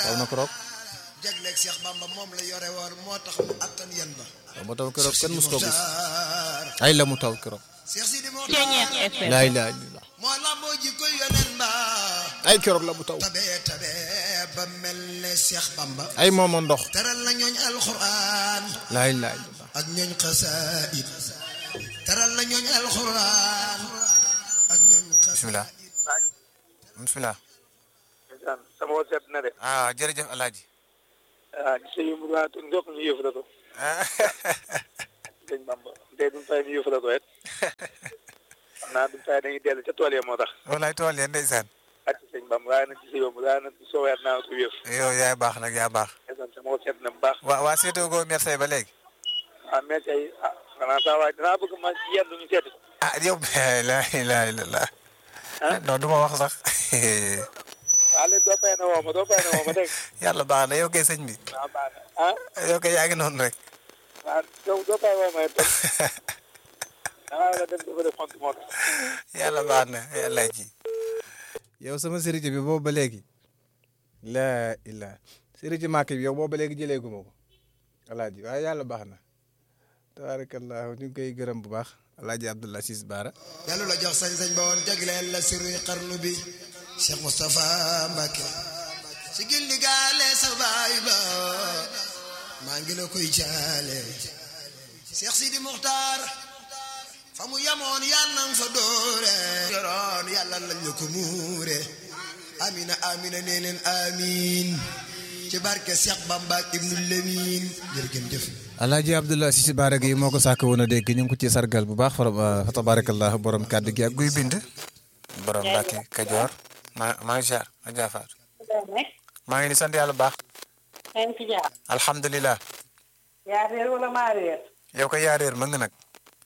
taw na keroog jagleeg Cheikh Bamba moom la yore woon moo tax mu attan yan ba taw ba taw keroog kenn mus ko gis Muxtaar ay la mu taw keroog Cheikh Sidi Ceeñeex Muxtaar FM laa ilaaha illallah moo lamboo ji koy yonen ba ay keroog la mu taw tabe tabe ba mel ne Cheikh Bamba ay moomo ndox teral na ñooñ alxuraan laa ilaaha illallah ak ñooñ xasaayid teral na ñooñ alxuraan ak ñooñ bismillah bismillah ndeysaan sama wol sedd na de ah jërëjëf alaaji ah gis yu mu waatu ndox ñu yëfu la ko sëñ Bamba tey duñ fay ñu yëfu la ko et xam naa duñ fay dañuy dellu ca tool ya moo tax walaay tool ya ndeysaan ak ci sëñ Bamba waaye nag ci sa yomb waaye nag soo weer naa ko yëf yow yaay baax nag yaa baax ndeysaan sama wol sedd na bu baax waa waa seetoo goo merci ba léegi ah mais tey ah xanaa saa waay dinaa bëgg ma yendu ñu seeti ah yow laa ilaaha illallah ah non du ma wax sax waaw léegi doo fay na woo ma doo fay na woo ma dégg yàlla baax na yow kay sëñ bi waaw baax na ah yow kay yaa ngi noonu rek waaw yow doo fay woo ma it danaa la dem dafa def xont moo tax yàlla baax na yàlla ji yow sama sëriñ bi boobu ba léegi laa illah sëriñ màkk bi yow boobu ba léegi jëlee gu ma ko alaaji waaye yàlla baax na tabaarakallah ñu ngi koy gërëm bu baax alaaji Abdullah Sis Baara dellu la jox sañ-sañ ba woon jagleel la siruy xarnu bi Cheikh Moustapha Mbacke si gindi gaale sa baay ba maa ngi la koy jaale Cheikh Sidi Muxtaar fa mu yamoon yàlla na fa doore yoroon yàlla lañ la ko muure amina amina nee leen amin ci barke Cheikh Bamba ak Ibnu Lemin jërëjëf alaaji Abdullah Sis Baara gi moo ko sàkk woon a dégg ñu ngi ko ci sargal bu baax fa tabaarakallah borom kàddu gi ak guy bind borom Mbàkke Kajoor maa maa ngi ziar ma jaafaat maa ngi ni sant yàlla bu baax maa ngi ci jaar alhamdulilah yaa réer wala maa réer yow ko yaa réer mën nga nag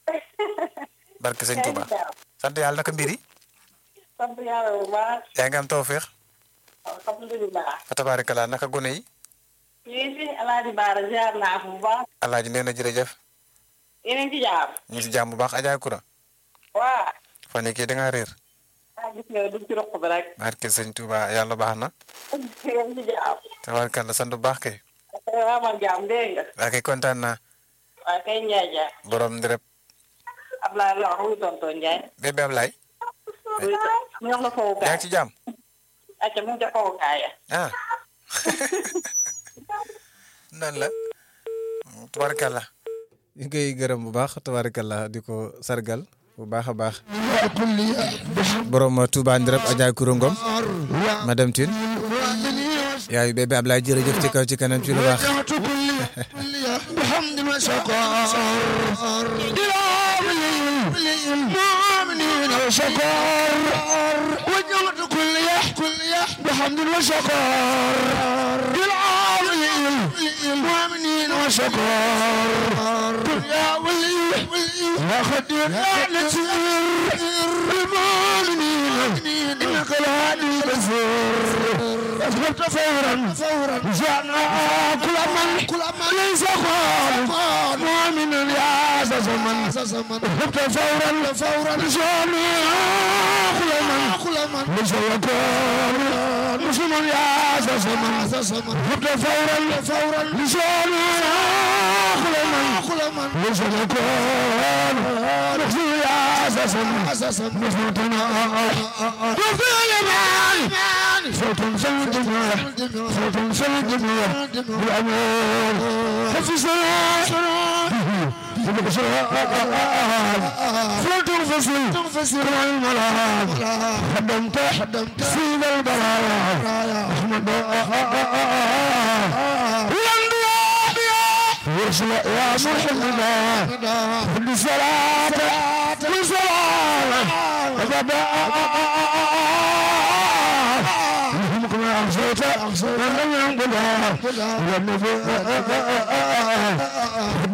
barke sëñ Touba sant yàlla naka mbir yi sant yàlla bu baax yaa ngi am tawféex alhamdulilah fa tabaarakallah naka gone yi ñu ngi fi alaaji baara jaar naa ko bu baax alaaji nee na jërëjëf yeneen ci jaar ñu ngi si jàmm bu baax Adja Koura waa fan yii kii da ngaa réer ah gis nga dugg ci roq bi rek barke sëñ Touba yàlla baax na yeneen ci jaar tabaarakallah sant bu baax kay amal jaam dégg nga waa kay kontaan naa waa kay Njaay jaar borom ndireb Ablaye la wax wuy tonton Njaay bébé Ablaye wuy mu jox la yaa fowukaay ngi ci jàmm acca mu jox fowukaay ya ah nan la tabaarakallah ñu ngi koy gërëm bu baax tabaarakallah di ko sargal bu baax a baax borom Touba Ndirab Adja Koura Ngom madame Tine yaayu bébé Ablaye jërëjëf ci kaw ci kanam ci lu baax بحمد وشكر المؤمنين وشكر وجمعت كل يح كل يح بحمد وشكر للعالمين المؤمنين وشكر يا ولي يا خدير يا نسير المؤمنين انك الهادي البصير اثبت فورا فورا جاءنا كل من كل من ليس قال مؤمن يا زمن زمن اثبت فورا فورا جاءنا كل من كل من ليس يقول مسلم يا زمن زمن اثبت فورا فورا جاءنا كل من كل من ليس يقول مسلم يا زمن زمن مسلمنا وفي اليمن صوت سيد الدنيا صوت سيد الدنيا بالأمان حفظ صلاة صوت الفصل كما الملام خدمت خدمت سيد البرايا أحمد يرسل يا محمد كل صلاة كل صلاة يهمكم يا أخصيت أخصيت ولم ينقلها والنبي